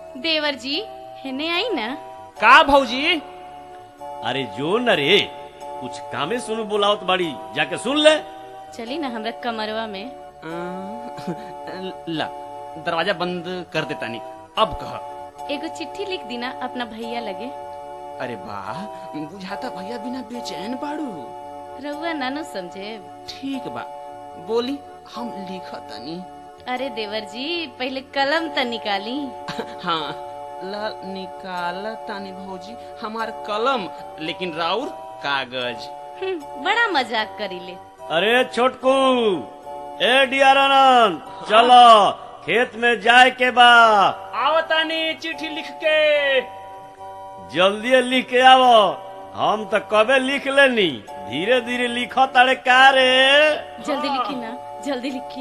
देवर जी हेने आई ना का भौजी अरे जो न रे कुछ कामे सुन बुलावत बाड़ी जाके सुन ले चली ना हमरा कमरवा में अं, ला दरवाजा बंद कर देता नहीं अब कह एगो चिट्ठी लिख दीना अपना भैया लगे अरे वाह बुझाता भैया बिना बेचैन बाड़ू रउआ नानो समझे ठीक बा बोली हम लिखतनी अरे देवर जी पहले कलम त निकाली हाँ ला निकाल तानी भौजी हमार कलम लेकिन राउर कागज हम्म, बड़ा मजाक करीले अरे छोटकू ए डियर आनंद चलो खेत में जाए के बा आवतानी चिट्ठी लिख के जल्दी लिख के आवो हम तो कबे लिख लेनी धीरे धीरे लिखो तारे का रे जल्दी लिखी ना जल्दी लिखी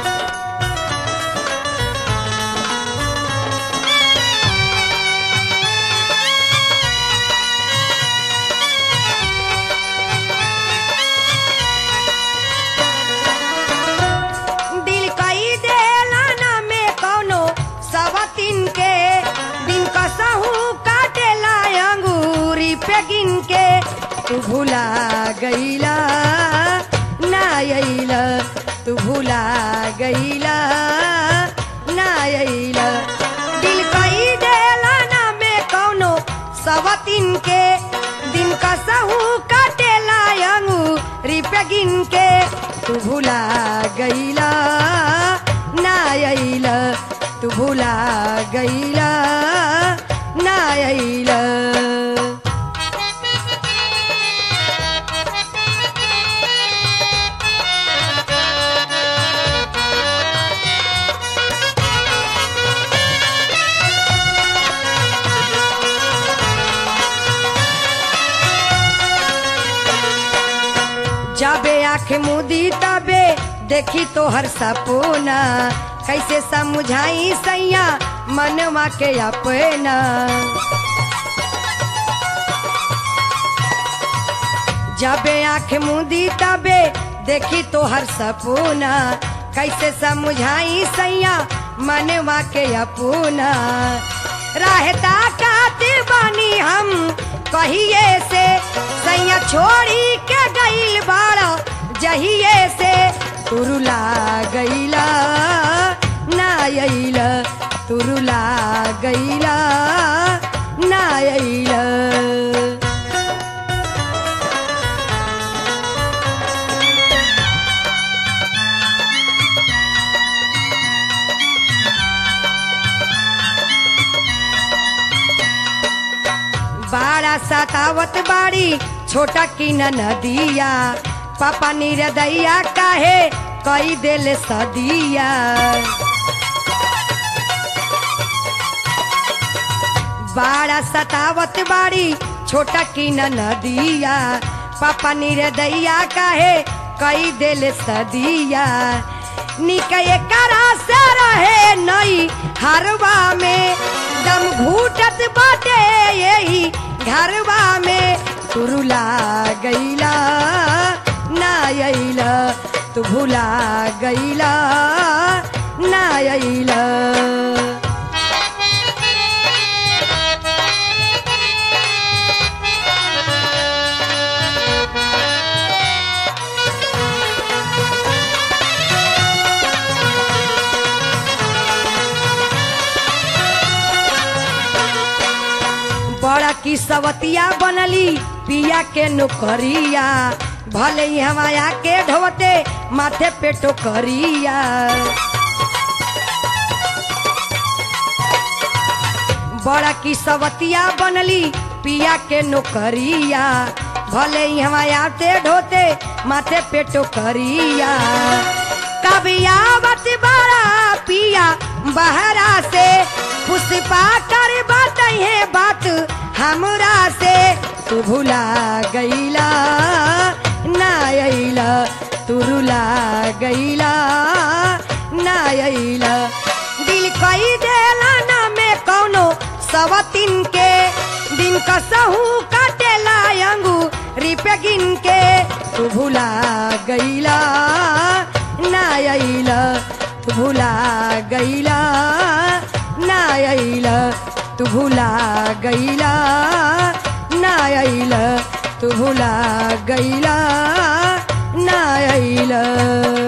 दिल कई देला ना में कौनो सवतिन के दिन कसहू काटेला अंगूरी पे गिन के तू भुला गईला ना अइला तू भुला गईला ना अइला दिल कई देला ना में कौनो सवतिन के दिन कसहू काटेला अंगूरी पे गिन के तू भुला गईला ना अइला तू भुला गईला ना अइला जाबे आँख मुदी तबे देखी तो हर सपना कैसे समझाई सैया मनवा के अपना जाबे आँख मुदी तबे देखी तो हर सपना कैसे समझाई सैया मनवा के अपना रहता काते बानी हम कहिए से सैया छोड़ी के गईल बाड़ा जहिए से तुरुला गईला ना अइला तुरुला गईला ना अइला बाड़ा सतावत बाड़ी छोटा की न नदिया पापा निरदैया काहे कई दिल सदिया बाड़ा सतावत बाड़ी छोटा की न नदिया पापा निरदैया काहे कई दिल सदिया निकये करा से रहे नई हरवा में दम घूटत बाटे यही घरवा में तुरुला गईला ना अइला तू भुला गईला ना अइला बड़ा की सवतिया बनली पिया के नौकरिया भले ही हमाया के ढोते माथे पे टोकरिया बड़ा की सवतिया बनली पिया के नौकरिया भले ही हमाया ते ढोते माथे पे टोकरिया कभी आवत बड़ा पिया बहरा से पुष्पा कर बात है बात हमरा से तू भुला गईला ना अइला तू रुला गईला ना अइला दिल कई देला ना में कौनो सवतिन के दिन कसहू काटेला अंगू रिपे गिन के तू भुला गईला ना अइला तू भुला गईला ना अइल तू भुला गइला ना अइल तू भुला गइला ना अइल